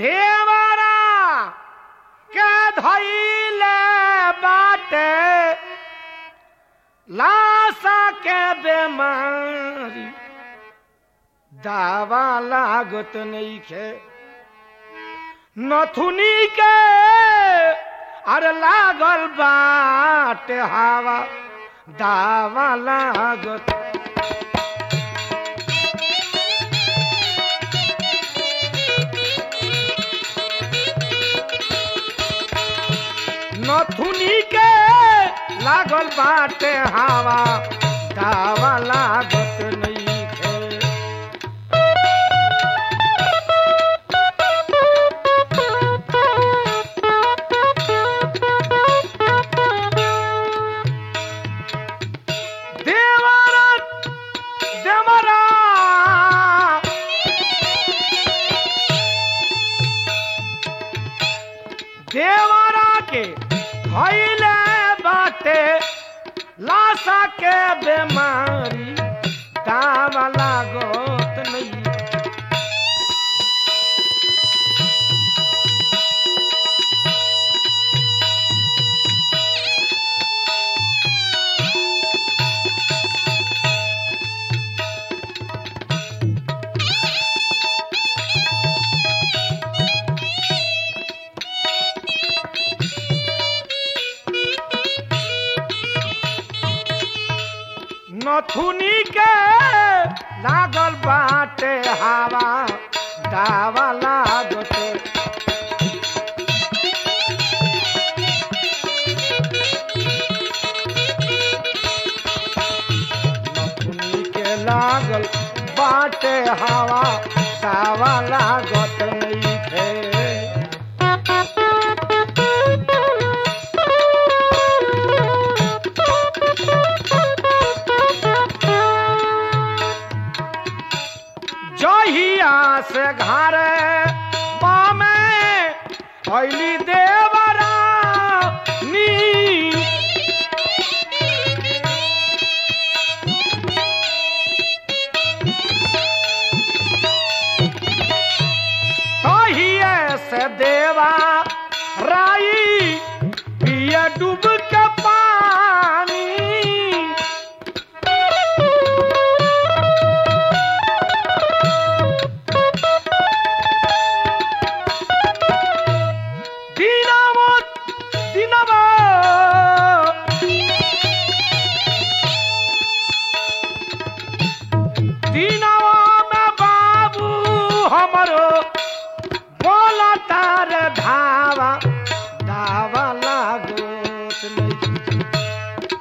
देवरा के धैले बाटे लाशा के बेमारी दावा लागत नइखे नथुनी के अरे लागल बाटे हवा दावा लागत नथुनी के लागल बाटे हवा दावा लागत नइखे देवरत देवरा देवरा के भैले बाटे लाशा के बेमारी दावा लागत नहीं नथुनी के लागल बाटे हवा दावा लागते नथुनी के लागल बाटे हवा दावा लागत नइखे जहिया से घर पामे अली देवरा नी तहिए से देवा राई पिए डूब के पानी dinamo dinamo dinamo में बाबू हमरो बोला तार धावा धावा लागोत नहीं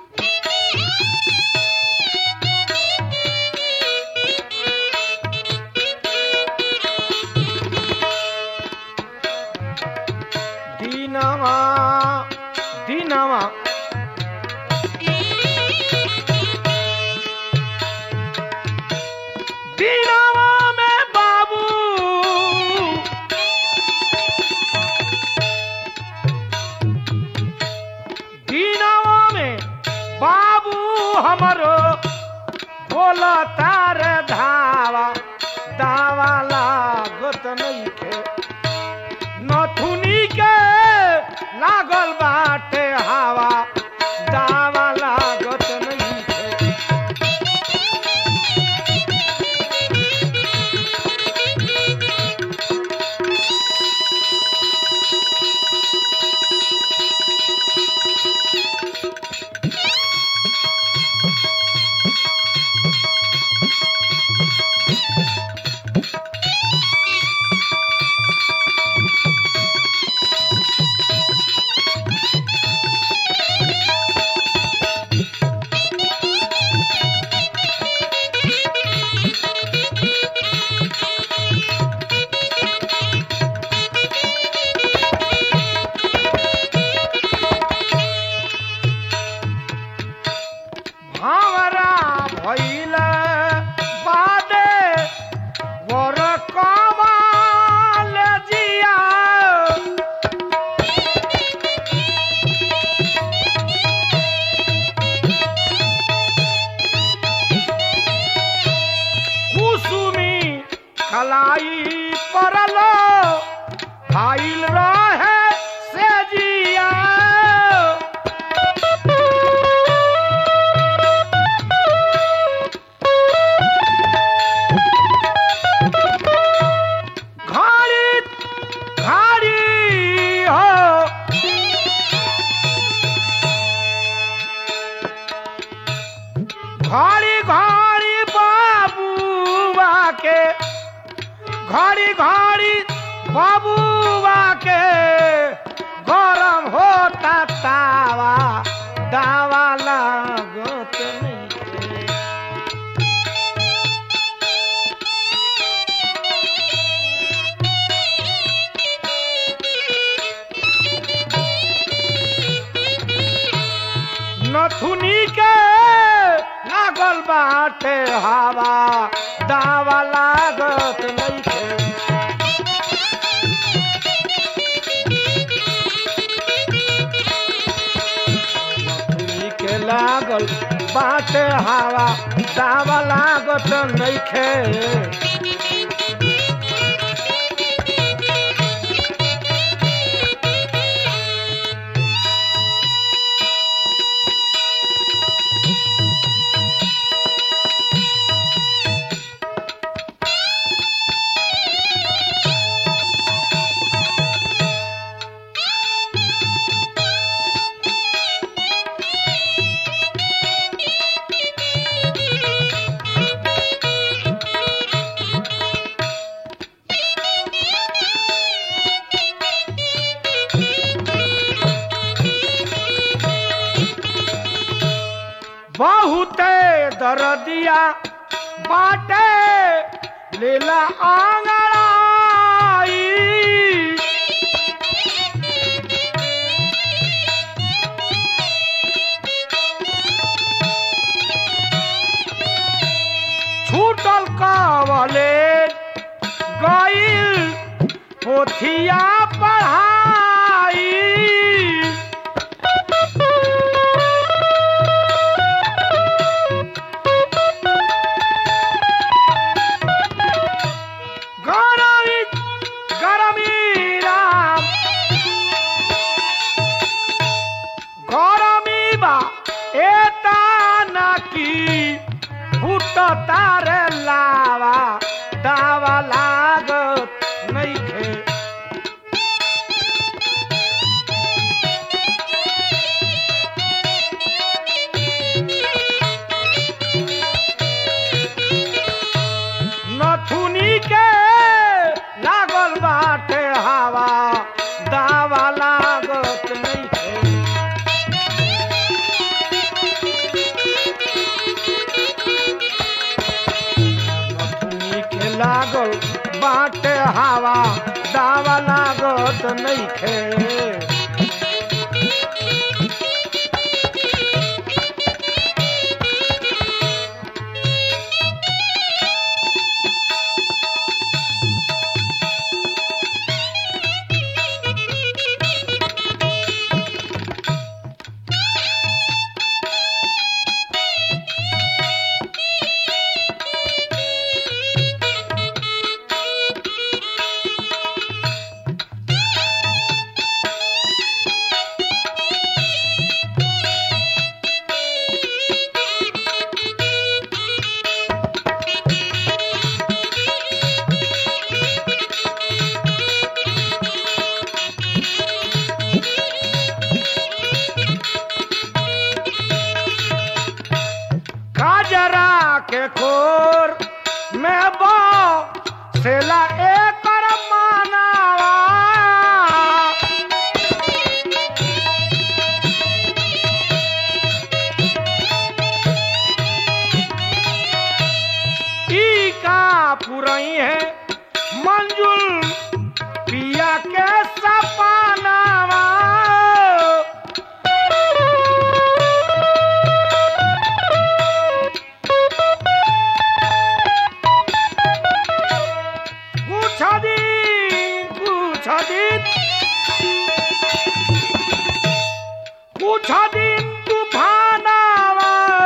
दीनवा दीनवा दीनवा में बाबू दीनवा में बाबू हमरो बोला तार धावा दावा लागत नइखे नथुनी के लागल बाटे हवा दावा लागत नइखे घड़ी घड़ी बाबूआ के गरम होता तावा दावा लागत नहीं नथुनी के लागल बाटे हवा दावा लागत नइखे नथुनी के लागल बाटे हवा दावा लागत नइखे बहुते दरदिया बाटे लीला आंगड़ाई छूटल कावले गईल पोथिया पढ़ाई गरमी गरमी राम गरमी बा एता नाकी फुट तारे लावा दावा लागत नइखे नथुनी के लागल बाटे हवा दावा लागत नइखे नथुनी के लागल बाटे हवा दावा लागत नइखे काजरा के खोर में बो सेला एकर मानावा ई का पुरई है मंजुल पिया के सपनावा कुछ दिन कुछ दिन कुछ दिन तूफानावा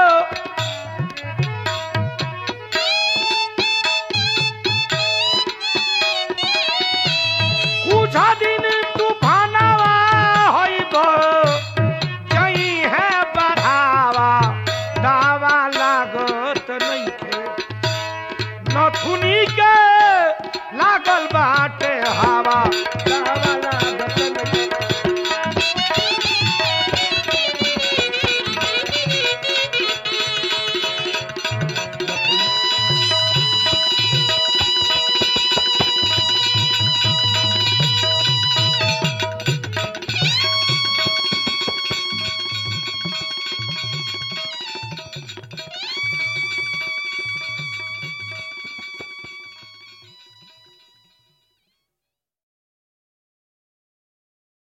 कुछ दिन तूफानावा होइब जई है बढ़ावा दावा लागत नइखे नथुनी के लागल बाटे हवा दावा लागत नइखे